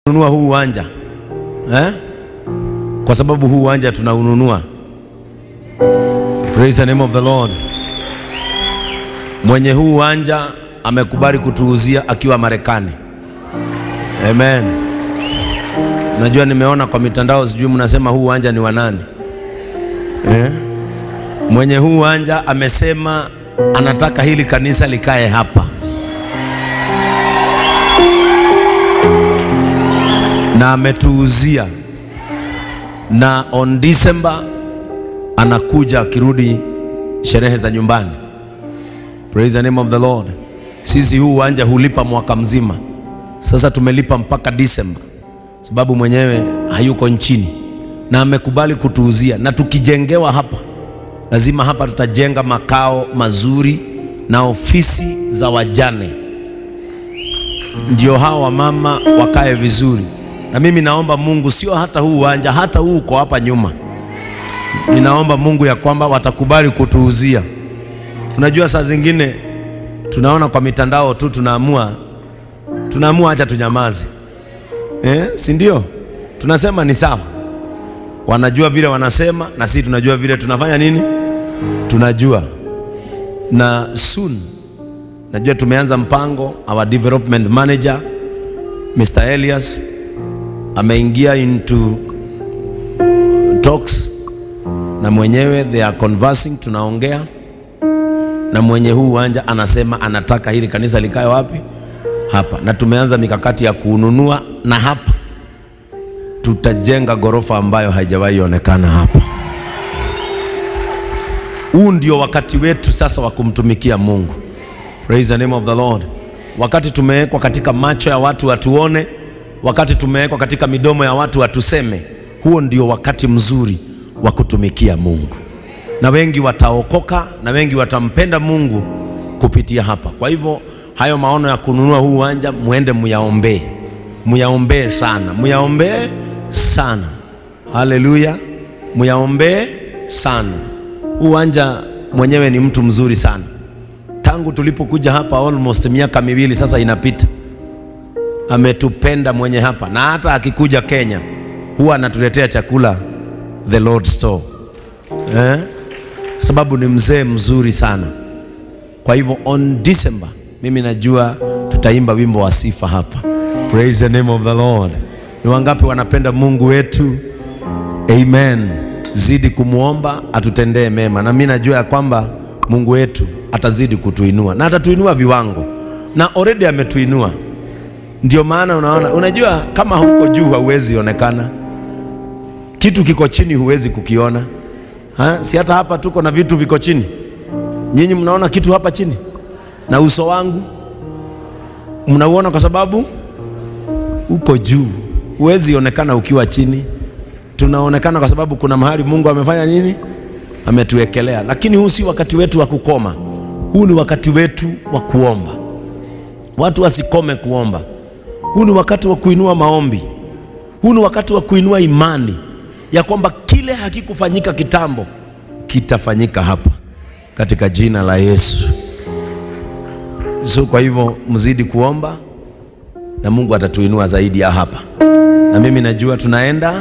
nunua huu uwanja eh? Kwa sababu huu uwanja tunaununua. Praise the name of the Lord. Mwenye huu uwanja amekubali kutuuzia akiwa Marekani. Amen. Najua nimeona kwa mitandao, sijui mnasema huu uwanja ni wa nani eh? Mwenye huu uwanja amesema anataka hili kanisa likae hapa, na ametuuzia, na on December anakuja akirudi sherehe za nyumbani. Praise the name of the Lord. Sisi huu uwanja hulipa mwaka mzima, sasa tumelipa mpaka December sababu mwenyewe hayuko nchini na amekubali kutuuzia, na tukijengewa hapa, lazima hapa tutajenga makao mazuri na ofisi za wajane, ndio hao wamama wakae vizuri. Na mimi naomba Mungu, sio hata huu uwanja, hata huu uko hapa nyuma, ninaomba Mungu ya kwamba watakubali kutuuzia. Unajua, saa zingine tunaona kwa mitandao tu, tunaamua tunaamua acha tunyamaze, eh, si ndio? Tunasema ni sawa, wanajua vile wanasema, na sisi tunajua vile tunafanya nini, tunajua. Na soon najua tumeanza mpango, our development manager Mr. Elias ameingia into talks na mwenyewe, they are conversing, tunaongea na mwenye huu uwanja anasema anataka hili kanisa likae wapi? Hapa. Na tumeanza mikakati ya kununua, na hapa tutajenga ghorofa ambayo haijawahi onekana hapa. Huu ndio wakati wetu sasa wa kumtumikia Mungu. Praise the name of the Lord. Wakati tumewekwa katika macho ya watu watuone, wakati tumewekwa katika midomo ya watu watuseme, huo ndio wakati mzuri wa kutumikia Mungu na wengi wataokoka na wengi watampenda Mungu kupitia hapa. Kwa hivyo hayo maono ya kununua huu uwanja muende muyaombee, muyaombee sana, muyaombee sana. Haleluya, muyaombee sana. Huu uwanja mwenyewe ni mtu mzuri sana. Tangu tulipokuja hapa almost miaka miwili sasa inapita, ametupenda mwenye hapa, na hata akikuja Kenya huwa anatuletea chakula the Lord store eh? sababu ni mzee mzuri sana. Kwa hivyo on December mimi najua tutaimba wimbo wa sifa hapa. Praise the name of the Lord. Ni wangapi wanapenda Mungu wetu? Amen. Zidi kumwomba atutendee mema, na mimi najua ya kwamba Mungu wetu atazidi kutuinua na atatuinua viwango, na already ametuinua. Ndio maana unaona, unajua kama huko juu hauwezi onekana, kitu kiko chini huwezi kukiona. Ha? Si hata hapa tuko na vitu viko chini. Nyinyi mnaona kitu hapa chini, na uso wangu mnauona kwa sababu uko juu. Huwezi onekana ukiwa chini, tunaonekana kwa sababu kuna mahali Mungu amefanya nini, ametuwekelea. Lakini huu si wakati wetu wa kukoma, huu ni wakati wetu wa kuomba. Watu wasikome kuomba. Huu ni wakati wa kuinua maombi, huu ni wakati wa kuinua imani ya kwamba kile hakikufanyika kitambo kitafanyika hapa katika jina la Yesu. So kwa hivyo mzidi kuomba na Mungu atatuinua zaidi ya hapa, na mimi najua tunaenda.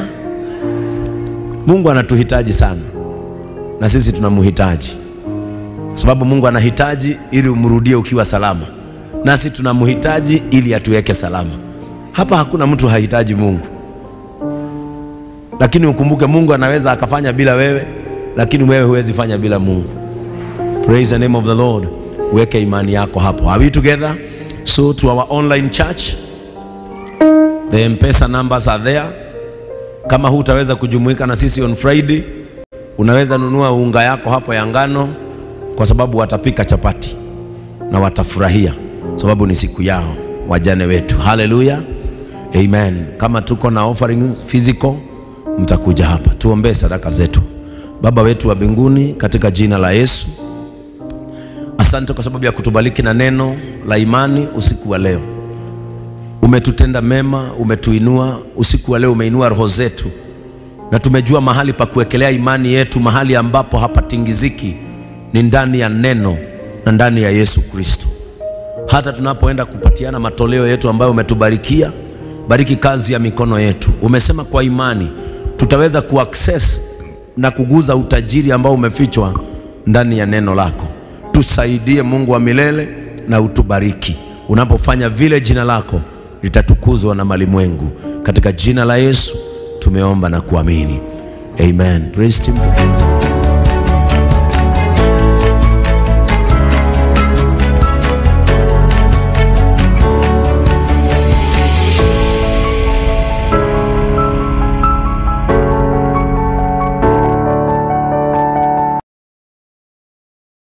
Mungu anatuhitaji sana na sisi tunamhitaji, sababu Mungu anahitaji ili umrudie ukiwa salama, nasi tunamhitaji ili atuweke salama. Hapa hakuna mtu hahitaji Mungu lakini ukumbuke Mungu anaweza akafanya bila wewe, lakini wewe huwezi fanya bila Mungu. Praise the name of the Lord. Weke imani yako hapo. Are we together? So to our online church, the M-Pesa numbers are there. Kama hutaweza kujumuika na sisi on Friday, unaweza nunua unga yako hapo ya ngano, kwa sababu watapika chapati na watafurahia, sababu ni siku yao wajane wetu. Haleluya, amen. Kama tuko na offering physical mtakuja hapa tuombee sadaka zetu. Baba wetu wa mbinguni, katika jina la Yesu, asante kwa sababu ya kutubariki na neno la imani usiku wa leo. Umetutenda mema, umetuinua usiku wa leo, umeinua roho zetu, na tumejua mahali pa kuwekelea imani yetu, mahali ambapo hapatingiziki ni ndani ya neno na ndani ya Yesu Kristo. Hata tunapoenda kupatiana matoleo yetu ambayo umetubarikia bariki kazi ya mikono yetu. Umesema kwa imani tutaweza kuaccess na kuguza utajiri ambao umefichwa ndani ya neno lako. Tusaidie Mungu wa milele na utubariki. Unapofanya vile, jina lako litatukuzwa na malimwengu. Katika jina la Yesu tumeomba na kuamini, amen. Praise team.